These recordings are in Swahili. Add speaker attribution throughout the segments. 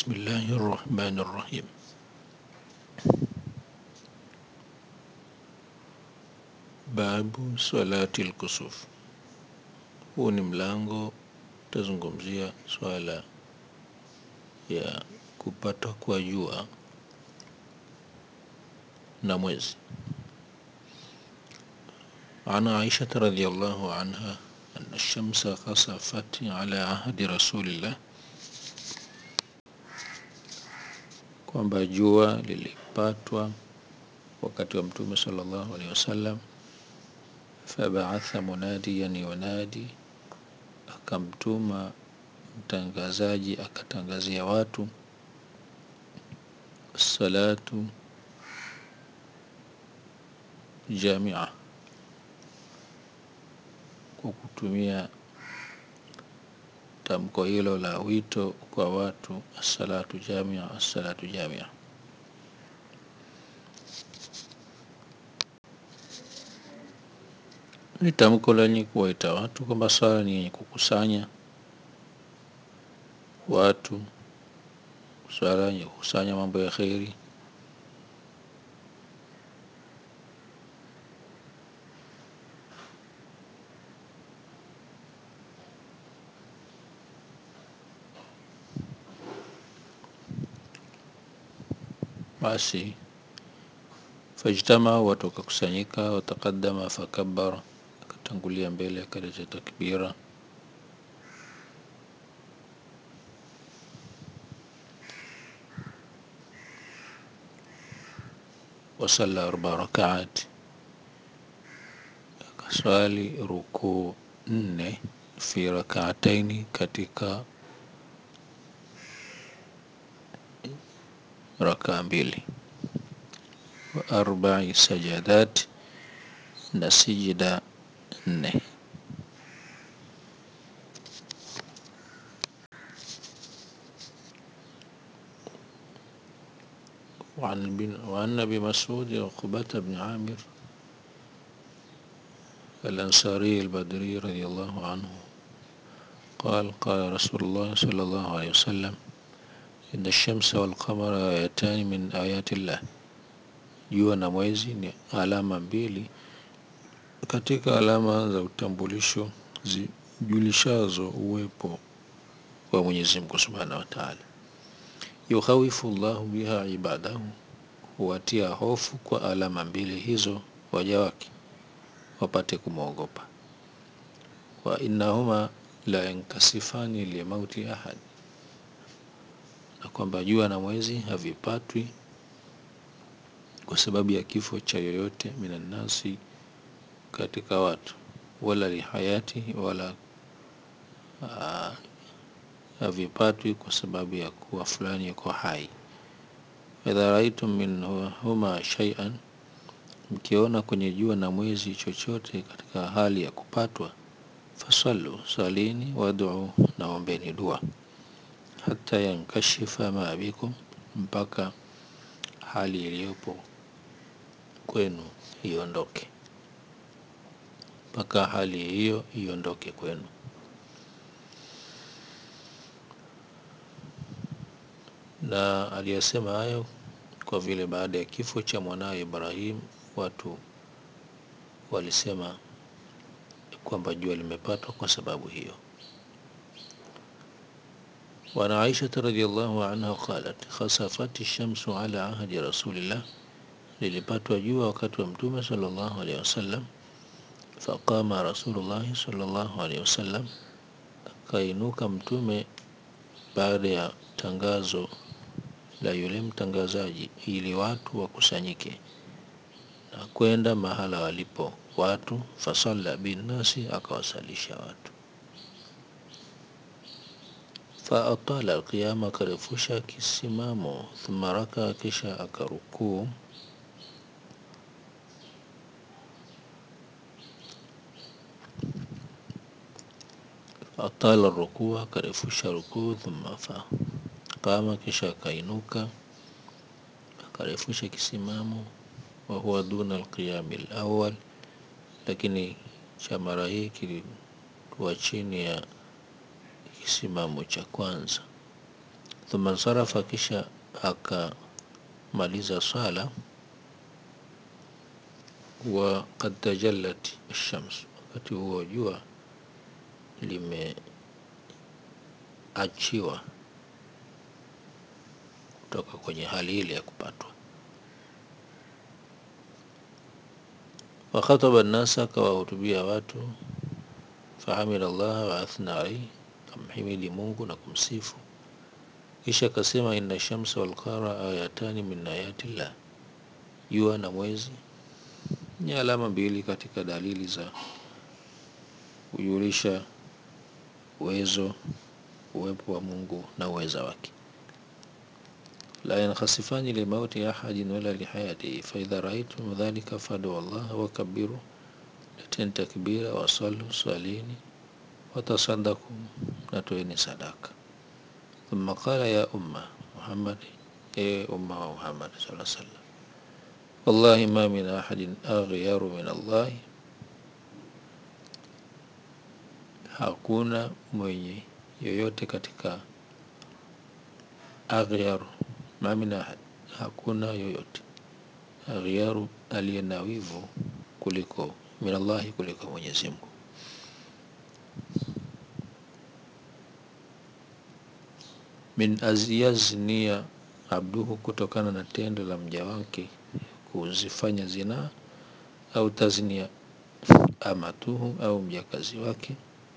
Speaker 1: بسم الله الرحمن الرحيم babu salati lkusuf huu ni mlango utazungumzia swala ya kupata kwa jua na mwezi عن عائشة رضي الله عنها أن الشمس خسفت على عهد رسول الله kwamba jua lilipatwa wakati wa mtume sallallahu alaihi wasallam fabaatha munadiyan yunadi akamtuma mtangazaji akatangazia watu salatu jamia kwa kutumia tamko hilo la wito kwa watu assalatu jamia assalatu jamia ni tamko lenye kuwaita watu kwamba swala ni yenye kukusanya watu swala yenye kukusanya mambo ya kheri basi fajtama watu wakakusanyika wataqaddama fakabara akatangulia mbele akaleta takbira wasalla arba rakaat akaswali rukuu nne fi rakaataini katika rakaa mbili wa arbai sajadat na sijida nne وعن بن وعن ابي مسعود عقبة بن عامر الانصاري البدري رضي الله عنه قال قال رسول الله صلى الله عليه وسلم إن الشمس والقمر آيتان من آيات الله jua na mwezi ni alama mbili katika alama za utambulisho zijulishazo uwepo wa Mwenyezi Mungu Subhanahu wa Ta'ala. Yukhawifu Allahu biha ibadahu, huwatia hofu kwa alama mbili hizo waja wake wapate kumwogopa. Wa innahuma la yankasifani limauti ahad, na kwamba jua na mwezi havipatwi kwa sababu ya kifo cha yoyote minannasi katika watu, wala lihayati, wala uh, havipatwi kwa sababu ya kuwa fulani yuko hai. Idha raitum minhuma shay'an, mkiona kwenye jua na mwezi chochote katika hali ya kupatwa, fasallu, salini, wad'u, naombeni dua, hata yankashifa ma bikum, mpaka hali iliyopo kwenu iondoke, mpaka hali hiyo iondoke kwenu. Na aliyasema hayo kwa vile baada ya kifo cha mwanawe Ibrahim watu walisema kwamba jua limepatwa kwa sababu hiyo. وعن عائشة رضي الله عنها قالت خسفت الشمس على عهد رسول الله lilipatwa jua wakati wa mtume sallallahu alaihi wasallam faqama rasulullahi sallallahu alaihi wasallam akainuka mtume baada ya tangazo la yule mtangazaji ili watu wakusanyike na kwenda mahala walipo watu fasalla binnasi akawasalisha watu faatala alqiyama akarefusha kisimamo thumma raka kisha akarukuu atala rukuu akarefusha rukuu thumma fa qama kisha akainuka akarefusha kisimamo wa huwa duna alqiyami alawwal lakini cha mara hii kilikuwa chini ya kisimamo cha kwanza thumma nsarafa, kisha akamaliza swala. Wa qad tajallat ash-shams, wakati huo jua limeachiwa kutoka kwenye hali ile ya kupatwa. Wa khataba nnasa, akawahutubia watu. Fahamida Allah wa athna alayhi, kamhimidi Mungu na kumsifu. Kisha akasema inna shamsa wal qamara ayatani min ayati llah, jua na mwezi ni alama mbili katika dalili za kujulisha uwezo uwepo wa Mungu na uweza wake. La yankhasifani limauti ahadin wala lihayatihi faidha raaitum dhalika fadu Allah wakabiru, leteni takbira, wasalu swalini, watasaddaku, natoeni sadaka. Thumma qala ya umma Muhammad, e umma wa Muhammad sallallahu alaihi wasallam, wallahi ma min ahadin aghyaru min Allahi, hakuna mwenye yoyote katika aghyaru, ma min ahad, hakuna yoyote aghyaru, aliye na wivu kuliko min Allahi, kuliko Mwenyezi Mungu. Min azyaznia abduhu, kutokana na tendo la mja wake kuzifanya zinaa, au taznia amatuhu, au mjakazi wake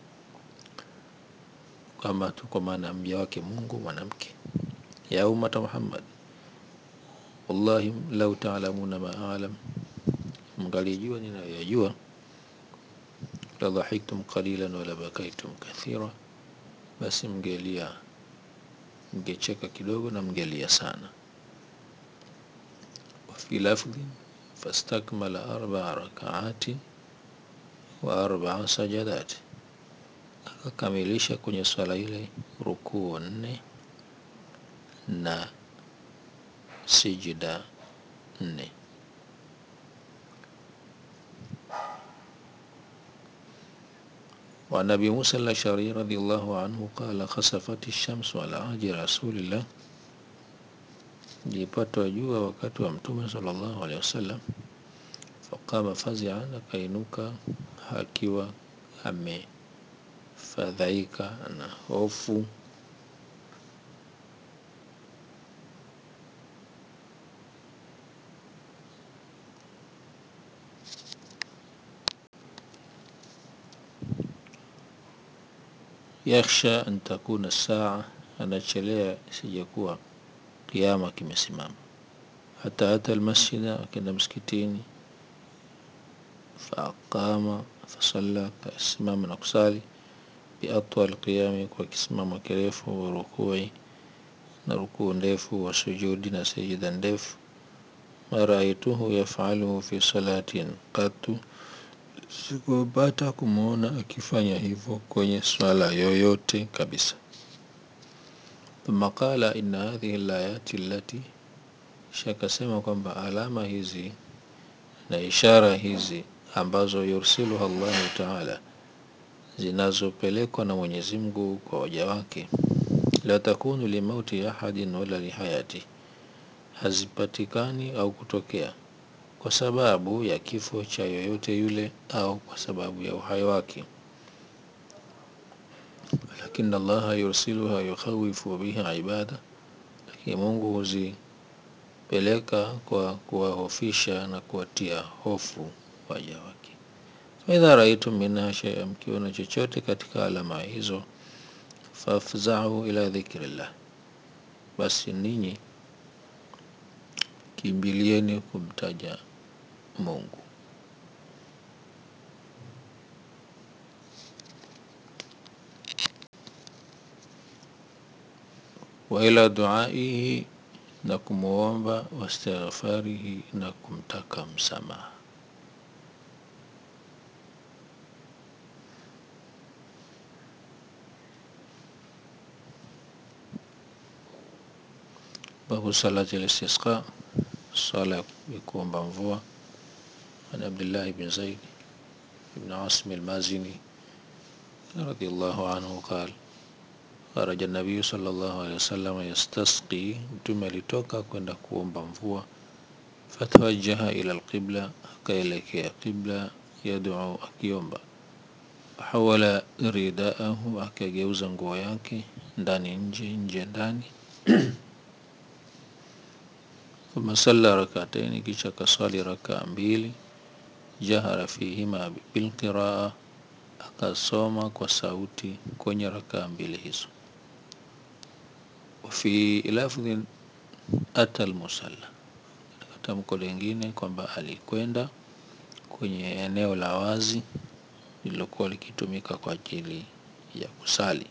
Speaker 1: amatu, kwa maana mja wake Mungu mwanamke. Ya ummata Muhammad, wallahi lau taalamuna ma alam, mngalijua ninayoyajua, la dhahiktum qalilan wala bakaitum kathira, basi mngelia mngecheka kidogo na mngelia sana. Wafi lafdhin fastakmala arbaa rakaati wa arbaa sajadati, akakamilisha kwenye swala ile rukuu nne na sijida nne. Wa Nabi Musa al-Ash'ari radhiyallahu anhu qala khasafati shamsu ala ahdi rasulillah, lilipatwa jua wakati wa Mtume sallallahu alaihi wasallam. Faqama fazi'an, akainuka akiwa amefadhaika na hofu. Yakhsha an takuna saa, anachelea isijakuwa kiama kimesimama. Hata ata almasjida, akenda msikitini. Faaqama fasalla, akasimama na kusali. Biatwal qiyami, kwa kisimamo kirefu. Wa rukui, na rukuu ndefu. Wa sujudi, na sijida ndefu. Ma raaituhu yafaluhu fi salatin qattu, sikupata kumwona akifanya hivyo kwenye swala yoyote kabisa. Thumma qala inna hadhihi layati allati, kisha akasema kwamba alama hizi na ishara hizi ambazo yursiluha Allahu taala, zinazopelekwa na Mwenyezi Mungu kwa waja wake, la takunu limauti ahadin wala lihayati, hazipatikani au kutokea kwa sababu ya kifo cha yoyote yule au kwa sababu ya uhai wake, lakini Allaha yursiluha yukhawifu biha ibada, lakini Mungu huzipeleka kwa kuwahofisha na kuwatia hofu waja wake. Faidha raaitum minha shay'an, mkiona chochote katika alama hizo, fafzau ila dhikrillah, basi ninyi kimbilieni kumtaja Mungu. Wa ila duaihi, na kumuomba, wastighfarihi, na kumtaka msamaha. Babu salati al-istisqa, sala ya kuomba mvua. An Abdullah ibn Zaid ibn Asim al-Mazini radhiyallahu anhu qala kharaja nabiyu sallallahu alaihi wasallam yastasqi, mtume alitoka kwenda kuomba mvua. Fatawajjaha ila alqibla, akaelekea qibla, yad'u, akiomba. Hawala ridaahu, akageuza nguo yake ndani nje, nje ndani. Thumma salla rakataini, kisha kasali rakaa mbili. Jahara fihima bilqiraa, akasoma kwa sauti kwenye rakaa mbili hizo. Fi lafdhin ata almusalla, katika tamko lingine kwamba alikwenda kwenye eneo la wazi lililokuwa likitumika kwa ajili ya kusali.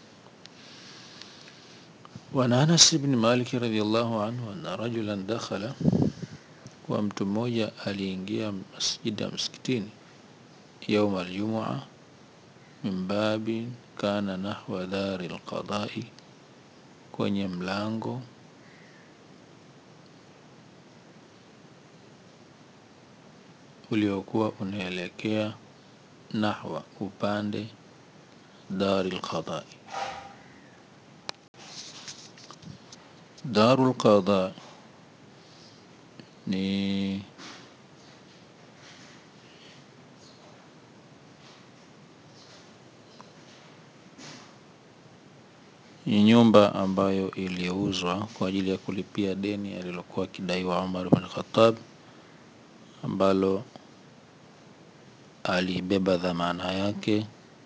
Speaker 1: Wa an Anas ibn Malik radhiyallahu anhu anna rajulan dakhala, kwa mtu mmoja aliingia masjida msikitini yauma aljumua min babin kana nahwa dari alqadai, kwenye mlango uliokuwa unaelekea nahwa, upande dari alqadai. Darul qada ni ni nyumba ambayo iliuzwa kwa ajili ya kulipia deni alilokuwa akidaiwa Umar bin Khattab, ambalo alibeba dhamana yake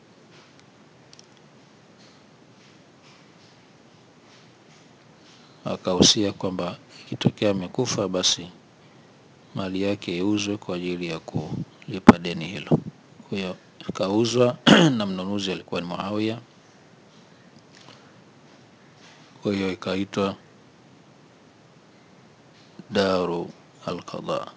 Speaker 1: akahusia kwamba ikitokea amekufa basi mali yake iuzwe kwa ajili ya kulipa deni hilo. Kwa hiyo ikauzwa na mnunuzi alikuwa ni Muawiya. Kwa hiyo ikaitwa Daru Alqada.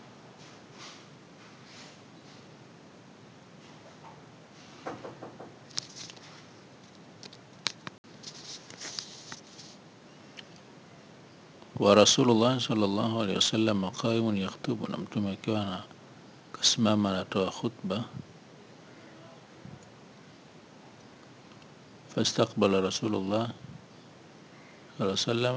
Speaker 1: Wa Rasulullah sallallahu alaihi wasallam qaimun yakhutubu, na mtume akiwa na kasimama anatoa khutba. Fastaqbala Rasulullah sallallahu alaihi wasallam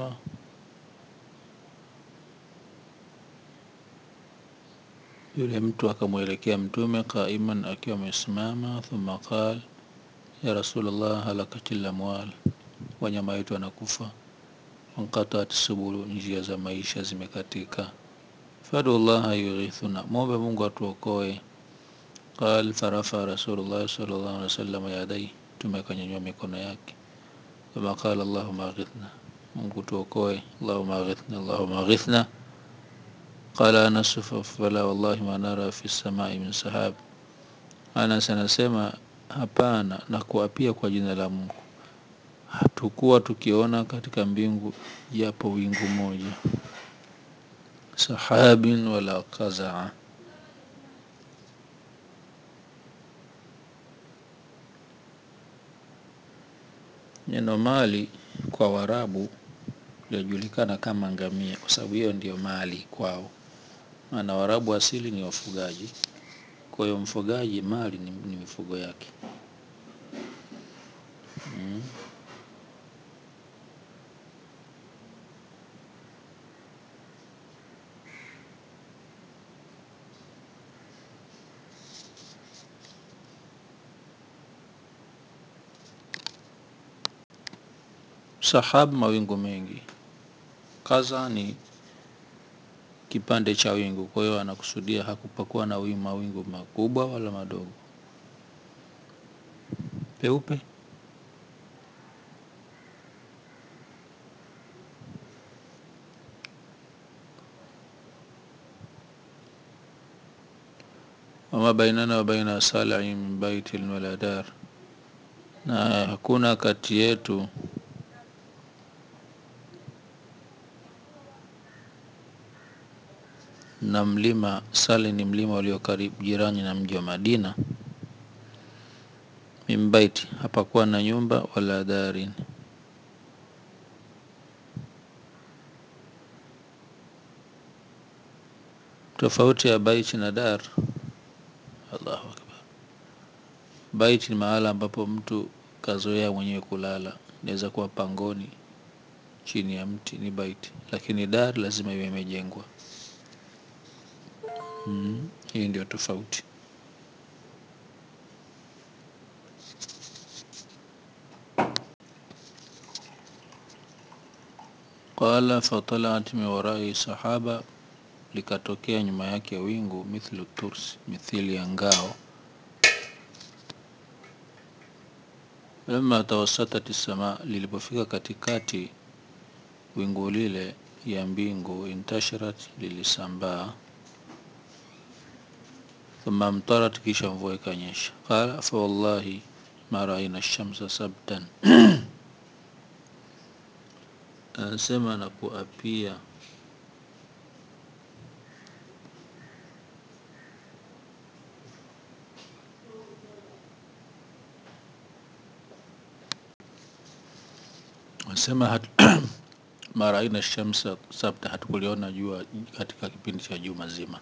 Speaker 1: Yule mtu akamwelekea Mtume qaiman, akiwa amesimama. Thumma qal ya Rasulullah, halakatil amwal, wanyama wetu wanakufa. Wanqataat subulu, njia za maisha zimekatika. Fadu llaha yughithuna, mwombe Mungu atuokoe. Qal farafa Rasulullah sallallahu alaihi wasallam yadai, Mtume akanyanyua mikono yake. Thumma qala Allahumma aghithna, Mungu tuokoe. Allahumma aghithna, Allahumma aghithna Qala Anas fala wallahi ma nara fi samai min sahab, Anas anasema hapana, na kuapia kwa jina la Mungu, hatukuwa tukiona katika mbingu japo wingu moja. Sahabin wala qazaa, neno mali kwa Warabu linajulikana kama ngamia, kwa sababu hiyo ndio mali kwao, maana Warabu asili ni wafugaji. Kwa hiyo mfugaji mali ni, ni mifugo yake mm. Sahab, mawingu mengi. Kaza ni kipande cha wingu, kwa hiyo anakusudia hakupakuwa na wingu, mawingu makubwa wala madogo. Peupe wama bainana wa baina salai min baitin wala dar, na hakuna kati yetu na mlima. Sali ni mlima ulio karibu jirani na mji wa Madina. Min baiti, hapakuwa na nyumba wala darin tofauti ya baiti na dar. Allahu akbar. Baiti ni mahala ambapo mtu kazoea mwenyewe kulala inaweza kuwa pangoni chini ya mti ni baiti, lakini dar lazima iwe imejengwa. Mm, hii ndio tofauti. Qala fatalaat min warai sahaba, likatokea nyuma yake wingu mithlu tursi, mithili ya ngao. Lamma tawassatat sama, lilipofika katikati wingu lile ya mbingu, intasharat, lilisambaa. Thumma amtarat, kisha mvua ikanyesha. Qala fa wallahi ma raina shamsa sabtan anasema na kuapia anasema hat, mara aina shamsa sabta, hatukuliona jua katika kipindi cha juma zima,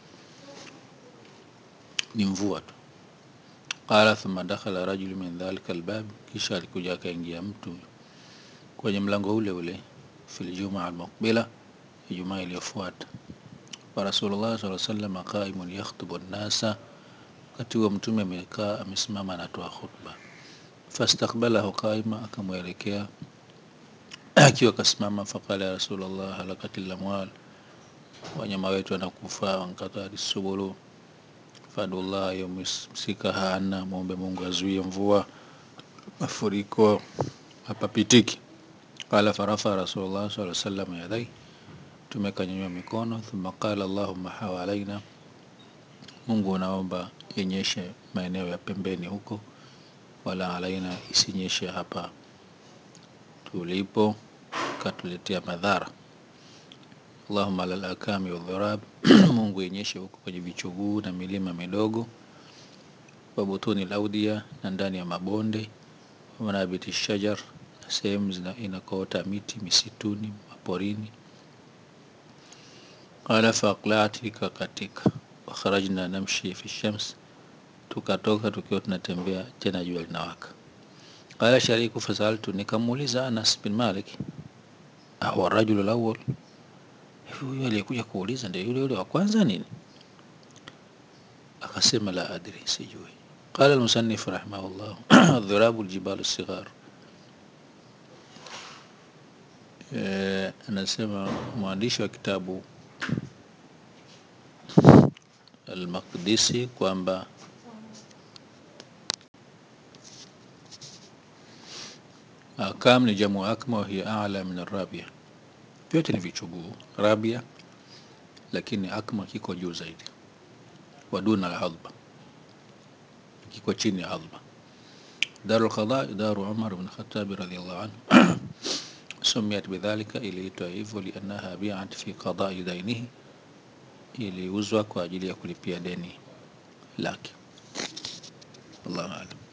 Speaker 1: ni mvua tu. Qala thumma dakhala rajulu min dhalika albab, kisha alikuja akaingia mtu kwenye mlango ule ule, fil jumaa almuqbila, Ijumaa iliyofuata. Wa Rasulullah sallallahu alaihi wasallam qaimun yakhtubu nnasa, wakati huo Mtume amekaa amesimama anatoa khutba. Fastakbalahu qaima, akamwelekea akiwa kasimama. Faqala ya Rasulullah halakatil amwal, wanyama wetu wanakufa. Wankatari subulu fadullah yumsikaha anna, muombe Mungu azuie mvua, mafuriko hapapitiki. Qala farafa Rasulullah sallallahu alaihi wasallam yadai, Mtume kanyanyua mikono. Thumma qala allahumma hawalaina, Mungu unaomba inyeshe maeneo ya pembeni huko, wala alaina, isinyeshe hapa tulipo katuletea madhara. Allahumma alal akami wadhurab, Mungu inyeshe huko kwenye vichuguu na milima midogo, wa butuni laudia, na ndani ya mabonde, wa manabiti shajar, na sehemu inakoota miti misituni, maporini. Qala faqlaat, ikakatika. Wa kharajna namshi fi shams, tukatoka tukiwa tunatembea tena jua linawaka. Qala Shariku fasaltu, nikamuuliza Anas bin Malik, ahuwa rajulu lawwal, huyu aliyekuja kuuliza ndio yule yule wa kwanza nini? Akasema la adri, sijui. Qala almusannif rahimahullah adhirabu aljibalu sighar, eh, anasema mwandishi wa kitabu Al-Maqdisi kwamba akam ni jamu akma wa hiya a'la min arabia, vyote ni vichuguu rabia, lakini akma kiko juu zaidi. Waduna alhadba, kiko chini ya hadba. Daru lqada daru Umar bin Khattabi radhiyallahu anhu sumiyat bidhalika, iliitwa hivyo liannaha biat fi qadai dainihi, iliuzwa kwa ajili ya kulipia deni lake. Allahu a'lam.